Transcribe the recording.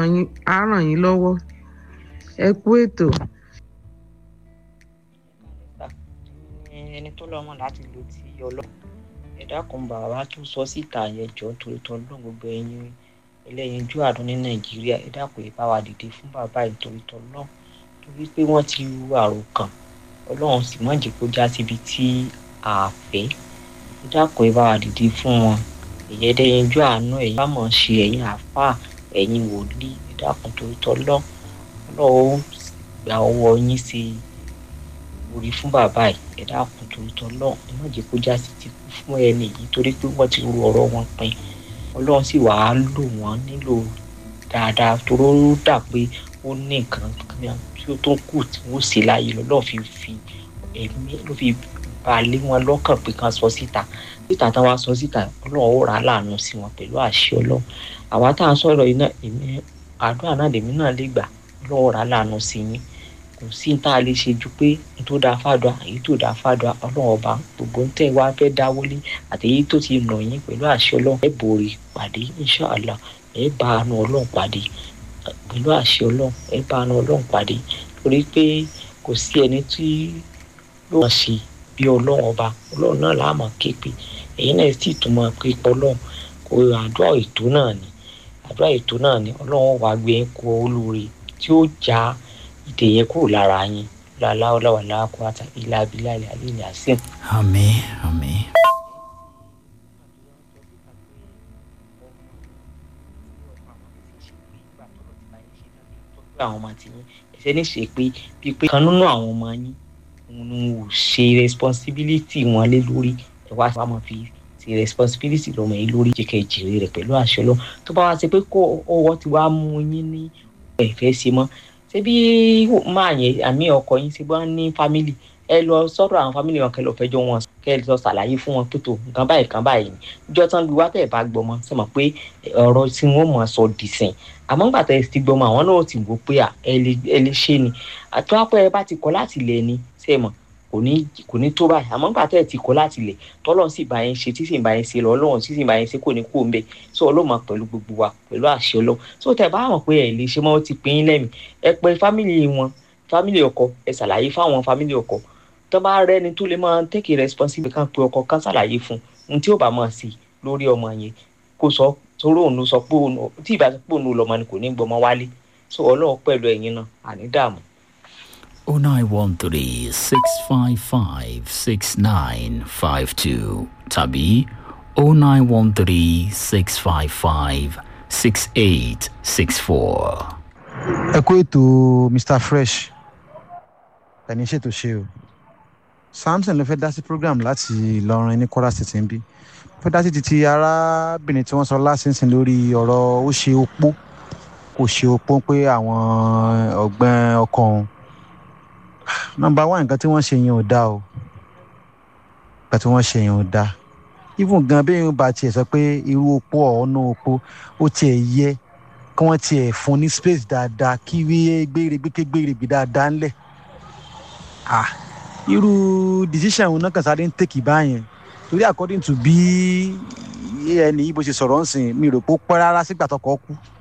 ràn yín á ràn yín lọ́wọ́ ẹ kú ètò. ẹni tó lọ́mọ láti lo ti ọlọ́run ẹ̀dá kan bàbá tó sọ síta yẹn jọ torí tọ́ lọ́n gbogbo ẹ̀yin ẹlẹ́yinjú àdún ní nàìjíríà ẹ̀dá kò yẹ bá wa dìde fún bàbá yìí torí tọ́ lọ́n torí pé wọ́n ti ru àròkàn ọlọ́run sì má jẹ́ kó já síbi tí a fẹ́ ẹ̀dá kò yẹ bá wa dìde fún wọn ẹ̀yẹ ẹlẹ́yinjú àánú ẹ̀yin bá mọ̀ ṣe ẹ̀yin àáfàá ẹ̀yin wòlíì ẹ̀dá kan torí tọ́ lọ́n ọlọ́run gba ọwọ́ yín sí orí fún bàbá yìí ẹ̀dá kan torí tọ́ lọ́n ẹ má jẹ́ kó já sí ti kú fún ẹni yìí torí pé wọ́n ti ru ọ̀rọ̀ wọn pin ọlọ́run sì wàá lò wọ́n nílò dáadáa toró dà pé ó ní nǹkan tí ó tó kù tí wọ́n sì láàyè lọ́lọ́ fi fi ẹ̀mí ló fi balẹ̀ wọn lọ́kàn pé kan sọ síta síta táwa sọ síta ọlọ́run ó rà á láàánú sí wọn pẹ̀lú àṣẹ ọlọ́run àwa tá à ń sọ̀rọ̀ yìí náà èmi àdúrà náà lèmi náà lè gbà ọlọ́run ó rà á láàánú sí yín kò sí ní tá a lè ṣe ju pé n tó dáa fàdùà èyí tó dáa fàdùà ọlọ́run ọba gbogbo ń tẹ́ wá fẹ́ dáwọ́lé àti èyí tó ti nà yín pẹ̀lú àṣẹ ọlọ́run ẹ borí pàdé inṣàlá ẹ bá àánú ọlọ́run pàdé pẹ̀lú àṣẹ ọlọ́run ẹ bá àánú ọlọ́run pàdé torí pé kò sí ẹni tí ló mọ̀ sí bí ọlọ́run ọba ọlọ́run náà là á mọ̀ képe ẹ̀yin náà sì tún mọ̀ pé ọlọ́run kò àdúrà ètò náà ni àdúrà ètò náà ni ọlọ́run wàá gbé kó olóore tí ó já ìdè yẹn kúrò lára yín láláwọláwà láàkúrátà ilá abilá ilẹ alẹ ilẹ àṣìm. àmì àmì. àwọn ọmọ àti yín ẹsẹ ní ṣe pé bíi pé kan nínú àwọn ọmọ yín òun ò ṣe responsibility wọn lé lórí ẹ wá wá máa fi ti responsibility lọmọ yín lórí jẹkẹ jèrè rẹ pẹ̀lú àṣẹ lọ tó bá wá ṣe pé kó ọwọ́ ti wá mú yín ní ẹ̀fẹ́ ṣe mọ́ ṣebí máa yẹn àmì ọkọ yín ṣe bá ní fámìlì ẹ lọ sọ́dọ̀ àwọn fámìlì wọn kẹ lọ fẹjọ́ wọn kẹ lọ ṣàlàyé fún wọn pẹtọ nǹkan báyìí nǹkan báyìí ni ìjọ tán bí wá tẹ bá gbọmọ ṣe mọ̀ pé ọ̀rọ̀ tí wọn mọ sọ dìsìn àmọ́ ńgbà tẹ ti gbọmọ àwọn náà ti wò pé ẹ lè ṣe ni àtúwápẹ ẹ bá ti kọ̀ láti lẹ ni ṣe mọ̀ kò ní kò ní tó báyìí àmọ́ ńgbà tẹ ti kọ̀ láti lẹ tọ́lọ́ sì bá yẹn ṣe tí sì bá yẹn ṣe lọ ọlọ́run tí sì bá yẹn ṣe kò ní kú òun bẹ so ọlọ́mọ pẹ̀lú gbogbo wa pẹ̀lú àṣẹ ọlọ́ so tẹ bá mọ̀ pé ẹ lè ṣe mọ́ ó ti pín in lẹ́mìí ẹ pé fámìlì wọn fámìlì ọkọ ẹ ṣàlàyé fáwọn fámìlì ọkọ tó bá rẹni tó lè máa take responsibility kan pé ọkọ kan ṣàlàyé fún un tí ó bá máa sí lórí ọmọ yẹn kó sọ torí òun ló sọ pé òun tí ìbá sọ pé òun lọmọ ni kò ní gbọmọ wálé so ọlọ́run pẹ̀lú ẹ̀yin náà àní dààmú. oh nine one three six five five six nine five two tàbí oh nine one three six five five six eight six four. ẹ kó ètò mr fresh ẹni ṣètò ṣe o samson ló fẹ́ dá sí program láti ìlọrin ní kwara state ń bí fẹ́ dá sí títí arábìnrin tí wọ́n sọ lásìsìn lórí ọ̀rọ̀ ó ṣe opó kò ṣe opó pé àwọn ọ̀gbẹ́ ọkọ òun nọmba one nǹkan tí wọ́n ṣe yẹn ò dáa o nǹkan tí wọ́n ṣe yẹn ò dáa even gan bí yóò bá tiẹ̀ sọ pé irú opó ọ̀ọ́nà opó ó tiẹ̀ yẹ kí wọ́n tiẹ̀ fún ní space dáadáa kí gbéregbé ké gbéregbé dáadáa ńlẹ̀ ah irú decision òun náà kàn sáré ń tèkì báyẹn torí according to bí ẹni yìí bó ṣe sọ̀rọ̀ ń sìn mi rò pé ó pẹ́ rárá sígbà tọkọ kú